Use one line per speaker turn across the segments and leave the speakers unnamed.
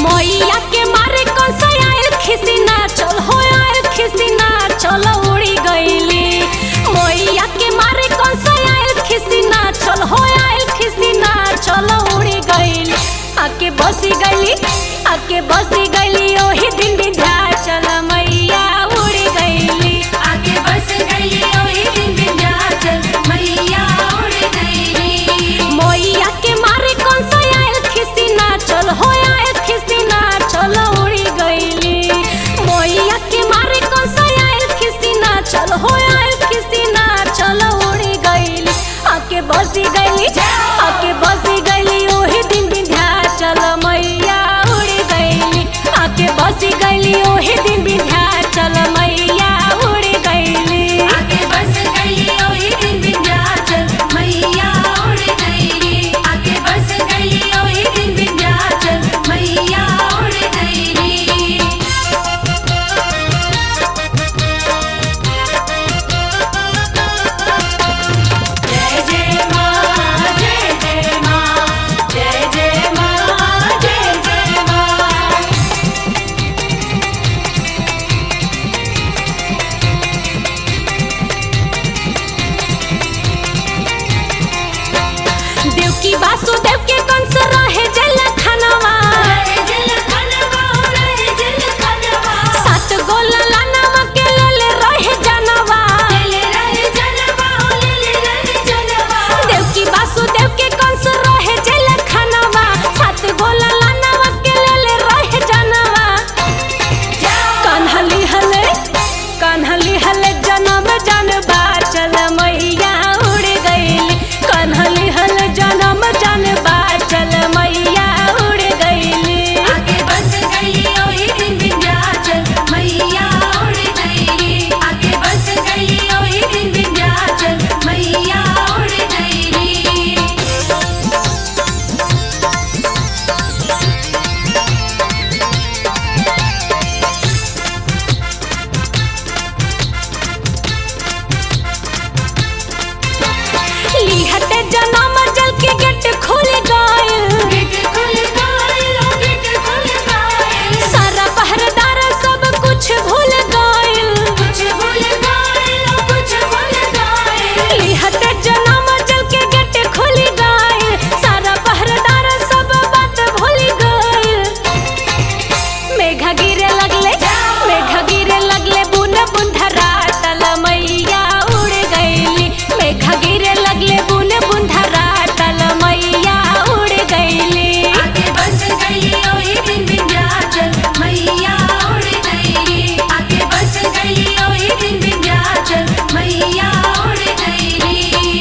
मैया के मारे कौन सा आयल खिसिना चल हो आयल खिसिना चल उड़ी गईली मैया के मारे कौन सा आयल खिसिना चल हो आयल खिसिना चल उड़ी गईली आके बसी गईली आके बसी गईली ओही दिन विंध्याचल मैया उड़ी गईली
आगे बस गई ओही दिन विंध्याचल मैया उड़ गई
मैया के मारे कौन सा आयल खिसिना चल हो आयल खिसिना चल उड़ी गईली मैया के मारे कौन सा आयल खिसिना चल हो आयल खिसिना चल उड़ी गईली आके बसी गईली आके बसी गईली ओही दिन विंध्याचल मैया उड़ी गईली आके बसी गईली ओही दिन विंध्याचल मैया उड़ी गईली
आगे बस गई ओही दिन विंध्याचल मैया उड़ गई आगे बस गई ओही दिन विंध्याचल मैया उड़ गई जय जय माँ जय जय माँ जय जय माँ जय जय माँ
देवकी वासुदेव के कंस रहे जल खानवा
रहे जल कनवा रहे जल कनवा
सात गोला लानवा के लेल रहे जनवा
ले रहे जनवा ले रहे जनवा
देवकी वासुदेव के कंस रहे जल खानवा सात गोला लानवा के लेल रहे जनवा कान्हली हले कान्हली हले जनम जनबा चल मैया उड़ गईली कान्हली हले जनम जनबा चल मैया उड़ गईली
आगे बस गई ओही दिन विंध्याचल मैया उड़ गई आगे बस गई ओही दिन विंध्याचल मैया उड़ गई
लिहते जनम जल के गेट खुल गइल
गेट खुल गए गेट खुल गए
सारा पहरेदार सब कुछ भूल गइल
कुछ भूल गए कुछ भूल गए
लिहते जनम जल के गेट खुल गइल सारा पहरेदार सब बात भूल गइल मेघा गिरे लगले मेघा गिरे लगले बुन बुंधरा तल मैया उड़ गइली मेघा गिरे लगले बुन बुंधरा तल मैया उड़ गइली
आगे बस गई ओही दिन विंध्याचल मैया उड़ गई आगे बस गई ओही दिन विंध्याचल मैया उड़ गई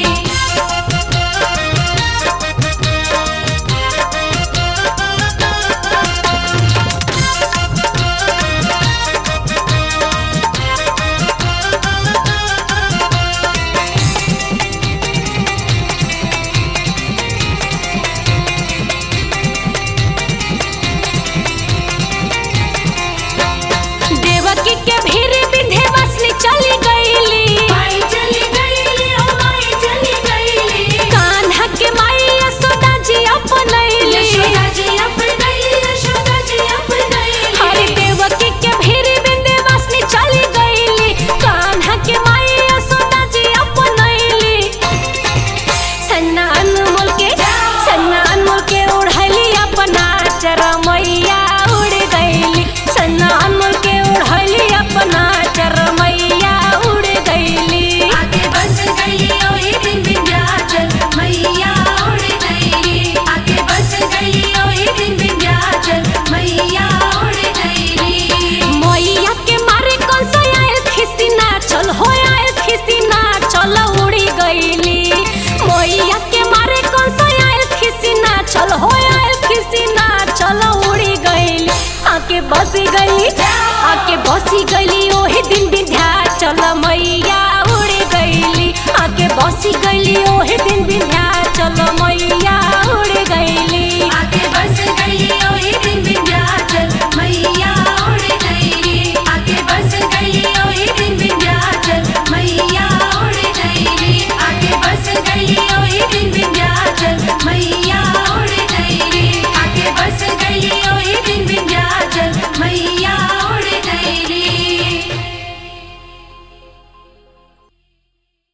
देवकी के भीड़ बिंधे बसनी चली गईली
माई चली गई ओ माई चली गई
कान्हा के माई यशोदा जी अपनैली
यशोदा जी अपनाई यशोदा जी अपनाई
हरि देवकी के भीड़ बिंधे बसनी चली गईली कान्हा के माई यशोदा जी अपनैली सन्ना अनमोल के सन्ना अनमोल के उड़ैली अपना चरमैया उड़ गईली सन्ना अनमोल के उड़ैली अपना चरमैया उड़ गईली
आगे बस गई ओही दिन विंध्याचल मैया उड़ गई आगे बस गई ओही दिन विंध्याचल मैया उड़ गई
मैया के मारे कौन सा आयल खिसिना चल हो आयल खिसिना चल उड़ी गईली मैया के मारे कौन सा आयल खिसिना चल हो आयल खिसिना चल उड़ी गईली आके बसी गईली आके बसी गईली ओही दिन विंध्या चल मैया उड़ी गईली आके बसी गईली ओही दिन विंध्या